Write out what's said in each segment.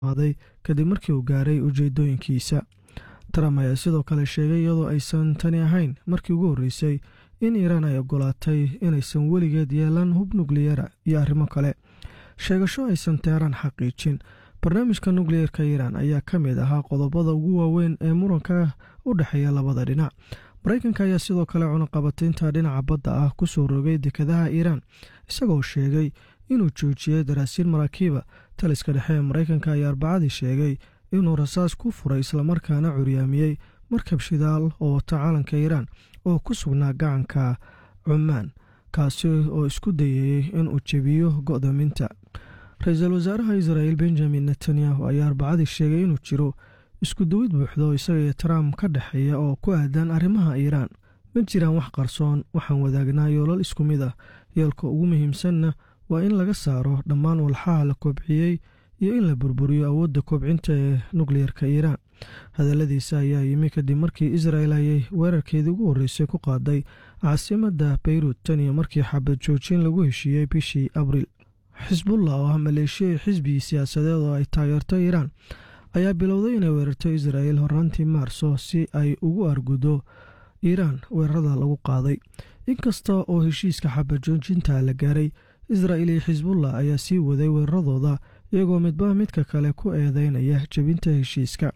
qaaday kadib markii uu gaaray ujeedooyinkiisa trump ayaa sidoo kale sheegay iyadoo aysan tani ahayn markii ugu horreysay in iiraan ay ogolaatay inaysan weligeed yeelan hub nukliyara iyo arrimo kale sheegasho aysan teheraan xaqiijin barnaamijka nukliyeerka iiraan ayaa ka mid ahaa qodobada ugu waaweyn ee muranka u dhexeeya labada dhinac maraykanka ayaa sidoo kale cunaqabataynta dhinaca badda ah ku soo rogay dekadaha iiraan isagoo sheegay inuu joojiyey daraasiin maraakiiba taliska dhexe ee maraykanka ayaa arbacadii sheegay inuu rasaas ku furay islamarkaana curyaamiyey markab shidaal oo wata calanka iiraan oo ku sugnaa gacanka cumaan kaasi oo isku dayayey inuu jebiyo go'doominta ra-iisul wasaaraha israa'il benjamin netanyahu ayaa arbacadii sheegay inuu jiro isku duwid buuxdo isaga iyo trump ka dhexeeya oo ku aadan arrimaha iiraan ma jiraan wax qarsoon waxaan wadaagnaa yoolal isku mid ah yoolka ugu muhiimsanna waa in laga saaro dhammaan walxaha la kobciyey iyo in la burburiyo awoodda kobcinta ee nukliyerka iiraan hadalladiisa ayaa yimi kadib markii israel ayay weerarkeedii ugu horreysay ku qaaday caasimadda beyruut tan iyo markii xabad joojin lagu heshiiyey bishii abriil xisbullah oo ah maleeshiya xisbigii siyaasadeed oo ay taageerto iiraan ayaa bilowday inay weerarto israel horaantii maarso si ay ugu argudo iiraan weerarada lagu qaaday inkasta oo heshiiska xabad joojinta la gaaray israel iyo xisbullah ayaa sii waday weeraradooda iyagoo midba midka kale ku eedeynaya jebinta heshiiska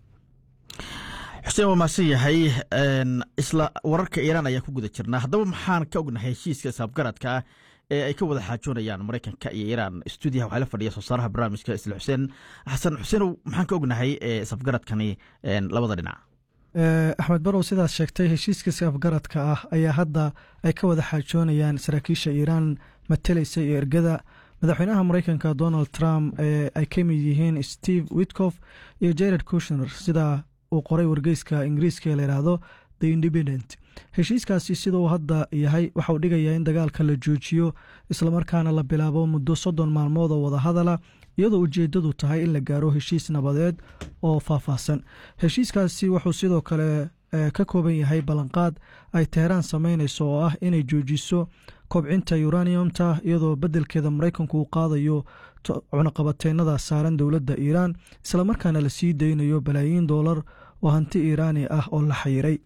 xuseen waa mahadsan yahay isla wararka iiraan ayaan ku guda jirnaa haddaba maxaan ka ognahay heshiiska isabgaradka ah ee ay ka wada xaajoonayaan maraykanka iyo iiraan stuudiyaha waxaa la fadhiya soo saaraha barnaamijka isla xuseen xasan xuseenow maxaan ka ognahay isafgaradkani labada dhinac axmed barow sidaad sheegtay heshiiska isafgaradka ah ayaa hadda ay ka wada xaajoonayaan saraakiisha iiraan matalaysa iyo ergada madaxweynaha maraykanka donald trump ee ay ka mid yihiin steve witkof iyo jared kushner sida uu qoray wargeyska ingiriiska ee layidhaahdo the independent heshiiskaasi siduu hadda yahay waxauu dhigayaa in dagaalka la joojiyo islamarkaana la bilaabo muddo soddon maalmood oo wadahadala iyadoo ujeeddadu tahay in la gaaro heshiis nabadeed oo faahfaahsan heshiiskaasi wuxuu sidoo kale ka kooban yahay ballanqaad ay teheraan samaynayso oo ah inay joojiso kobcinta uraniumta iyadoo beddelkeeda maraykanku uu qaadayo cunaqabateynada saaran dowladda iiraan islamarkaana la sii daynayo balaayiin doolar oo hanti iiraani ah oo la xayiray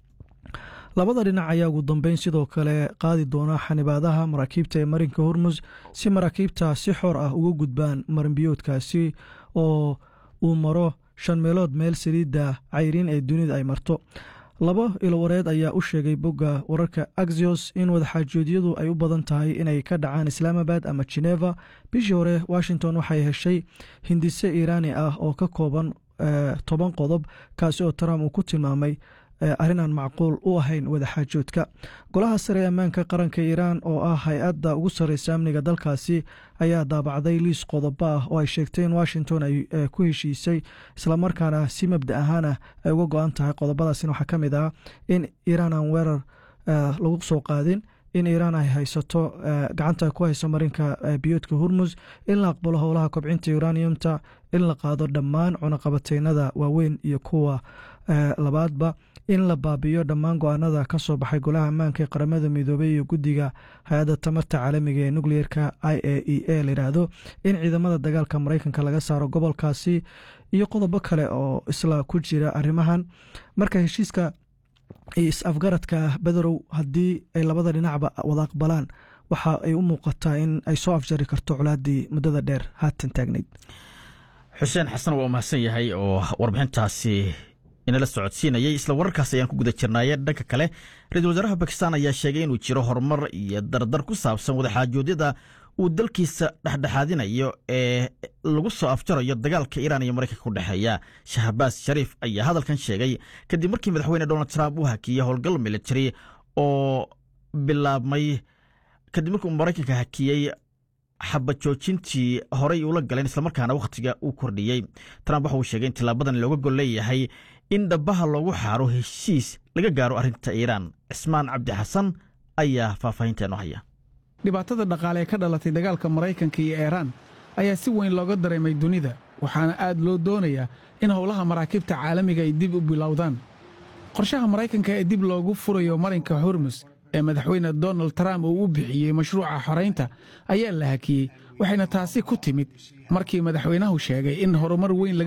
labada dhinac ayaa ugu dambeyn sidoo kale qaadi doona xanibaadaha maraakiibta ee marinka hormus si maraakiibta si xor ah uga gudbaan marinbiyoodkaasi oo uu maro shan meelood meel saliidda cayriin ee dunida ay marto laba ilowareed ayaa u sheegay bogga wararka axios in wadaxaajoodyadu ay u badan tahay inay ka dhacaan islaamabad ama geneva bishii hore washington waxay heshay hindise iiraani ah oo ka kooban toban qodob kaasi oo trump uu ku tilmaamay arrin aan macquul u ahayn wadaxaajoodka golaha sare ee ammaanka qaranka iiraan oo ah hay-adda ugu sarreysa amniga dalkaasi ayaa daabacday liis qodobo ah oo ay sheegtay in washington ay ku heshiisay islamarkaana si mabda ahaana ay uga go-an tahay qodobadaasina waxaa ka mid ah in iiraan aan weerar lagu soo qaadin in iiraan ay haysato gacanta ku hayso marinka biyoodka hormus in la aqbalo howlaha kobcinta uraniumta in la qaado dhammaan cunaqabateynada waaweyn iyo kuwa labaadba in la baabiyo dhammaan go-aanada ka soo baxay golaha ammaanka ee qaramada midoobey iyo guddiga hay-adda tamarta caalamiga ee nucleerka i a e a layidhaahdo in ciidamada dagaalka maraykanka laga saaro gobolkaasi iyo qodobo kale oo isla ku jira arrimahan marka heshiiska is-afgaradka bederow haddii ay labada dhinacba wada aqbalaan waxa ay u muuqataa in ay soo afjari karto colaaddii muddada dheer haatan taagnayd xuseen xasan waa mahadsan yahay oo warbixintaasi inala socodsiinayay isla wararkaas ayaan ku guda jirnaaye dhanka kale ra-iisul wasaaraha bakistan ayaa sheegay inuu jiro horumar iyo dardar ku saabsan wadaxaajoodyada uu dalkiisa dhexdhexaadinayo ee lagu soo afjarayo dagaalka iiraan iyo maraykanka ku dhexeeya shahbaas shariif ayaa hadalkan sheegay kadib markii madaxweyne donald trump uu hakiyey howlgal military oo bilaabmay kadib markii uu maraykanka hakiyey xabad joojintii horey uula galeen islamarkaana wakhtiga uu kordhiyey trump waxa uu sheegay in tilaabadan looga gol leeyahay in dhabaha loogu xaaro heshiis laga gaaro arrinta iiraan cismaan cabdi xasan ayaa faahfaahinteeno haya dhibaatada dhaqaale ee ka dhalatay dagaalka maraykanka iyo iiraan ayaa si weyn looga dareemay dunida waxaana aad loo doonayaa in howlaha maraakiibta caalamiga ay dib u bilowdaan qorshaha maraykanka ee dib loogu furayo marinka hormus ee madaxweyne donald trump uu u bixiyey mashruuca xoraynta ayaa la hakiyey waxayna taasi ku timid markii madaxweynahu sheegay in horumar weyn